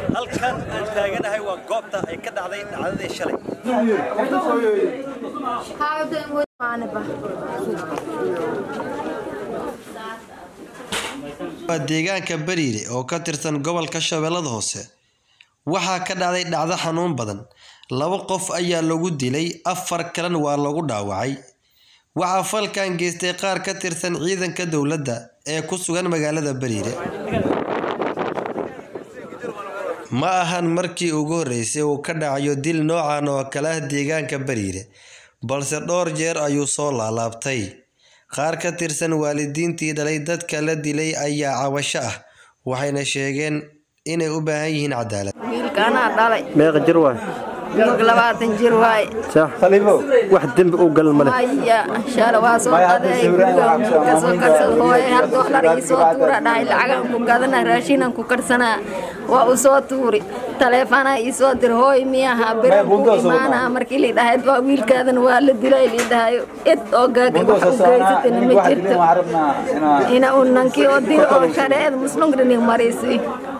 halkan aan taaganahay waa goobta ay ka dhacday dhacdadii shalay waa deegaanka bariire oo ka tirsan gobolka shabeellada hoose waxaa ka dhacday dhacdo xanuun badan laba qof ayaa lagu dilay afar kalena waa lagu dhaawacay waxaa falkan geystay qaar ka tirsan ciidanka dowladda ee ku sugan magaalada bariire ma ahan markii ugu horreysay uu ka dhacayo dil noocan oo kale ah deegaanka bariire balse dhowr jeer ayuu soo laalaabtay qaar ka tirsan waalidiintii dhalay dadka la dilay ayaa cabasho ah waxayna sheegeen inay u baahan yihiin cadaalad wiilkaanaa dhalay meeqa jir waay wiilka labaatan jir waaye wax dembi u gal male maya shala waa soo qaday guriga kasoo karsada hooye hadda wax dhar ii soo tuura dhahay lacagaan ku gadana raashinan ku karsanaa waa u soo tuuri taleefanaa ii soo dir hooy miyaha biran ku imaanaa markii lii dhahayd waa wiilkaadan waa la dilay lii dhahayo id oo gaag wax u geysatana ma jirto ina uu nankii oo dil oo shareed muslimkani marisi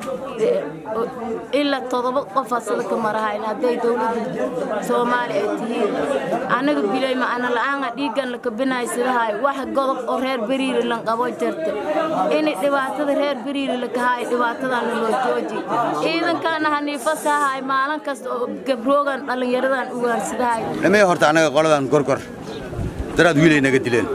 ilaa todoba qofaa sida ka marahayn hadday dowladda soomaali ay tihiin annaga bilay macana la'aanga dhiiggan la kabinahay sidahay wax godob oo reer beriiri lan qabo jirta inay dhibaatada reer beriiri la kahaay dhibaatadan loo jooji ciidankaana haniifasahay maalin kasta oo gabroogan dhallinyaradan ugaarsidahay dhamee horta annaga qoladan gorgor daraad wiilay naga dileen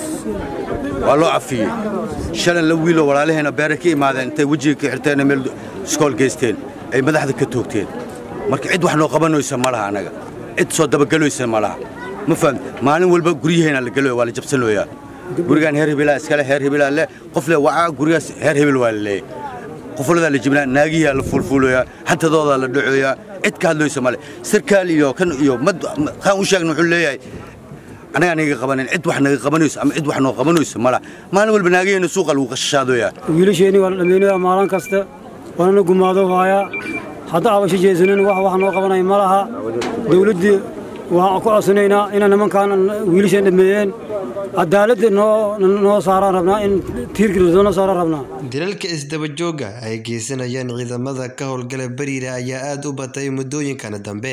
waa loo cafiyey shalan la wiilo walaalaheena beere ka imaadeen intay wejiga ka xirteen meel iskool geysteen ay madaxda ka toogteen marka cid wax noo qabanaysa ma laha annaga cid soo dabagelaysa ma laha ma fahamte maalin walba guryaheena la geloya waa la jabsanooyaa gurigaan heer hebelaa iskale heer hebelaa le qof le wacaa gurigaas heer hebel waa la leeyay qofoladaa la jibnaa naagiyaa la fuulfuulayaa xantadoodaa la dhacoyaa cid ka hadlaysa male sarkaal iyo kan iyo mad kaan u sheegna wuxuu leeyahay annagaa naga qabanin cid wax naga qabanayso ama cid wax noo qabanayso mala maalin walba naagaheena suuqa lagu qashashaadoyaa wiilasheenii waa la dhammaynayaa maalin kasta waanana gumaado haayaa hadda abasho jeesanin wax wax noo qabanaya ma laha dawladdii waxaan ku codsanaynaa inay nimankaan wiilasheen dhameeyeen cadaaladda noo noo saaraan rabnaa in tiirkii noo saaraan rabnaa dilalka isdabajooga ay geysanayaan ciidamada ka howlgala bariire ayaa aada u batay muddooyinkana dambe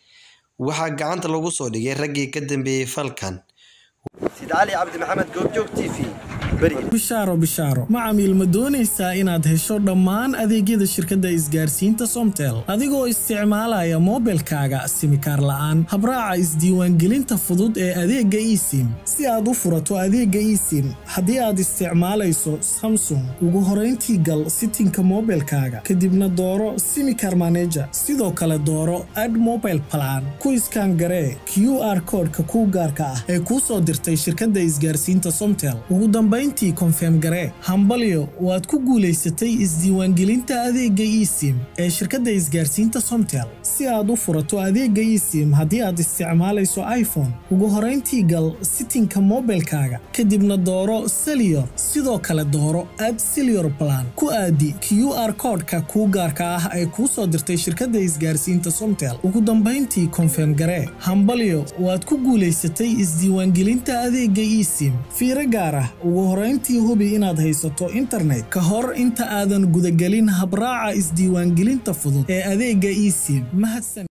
waxaa gacanta lagu soo dhigay raggii ka dambeeyey falkan sid cali cabdi maxamed goobjoog t v bariire bishaaro bishaaro macamiil ma doonaysaa inaad hesho dhammaan adeegyada shirkadda isgaarsiinta somtel adigoo isticmaalaya moobilkaaga simikaar la'aan habraaca isdiiwaangelinta fudud ee adeegga esim si aad u furato adeegga esim haddii aad isticmaalayso samsung ugu horayntii gal sitinka moobilkaaga kadibna dooro simikar maneja sidoo kale dooro ad mobile plan ku iskaan garee q r koodhka kuu gaarka ah ee kuu soo dirtay shirkadda isgaarsiinta somtel ugu dambayntii konfeem garee hambalyo waad ku guulaysatay isdiiwaangelinta adeegga esim ee shirkadda isgaarsiinta somtel si aad u furato adeegga esim haddii aad isticmaalayso iphone ugu horayntii gal sitinka moobilkaaga kadibna dooro seliyor sidoo kale dooro ad seliyor plan ku aadi q r koodhka kuu gaarka ah ee kuu soo dirtay shirkadda isgaarsiinta somtel ugu dambayntii konfeem garee hambalyo waad ku guulaysatay isdiiwaangelinta adeegga esim fiiro gaar ah ugu horayntii hubi inaad haysato internet ka hor inta aadan gudagelin habraaca isdiiwaangelinta fudud ee adeegga esim mahadsan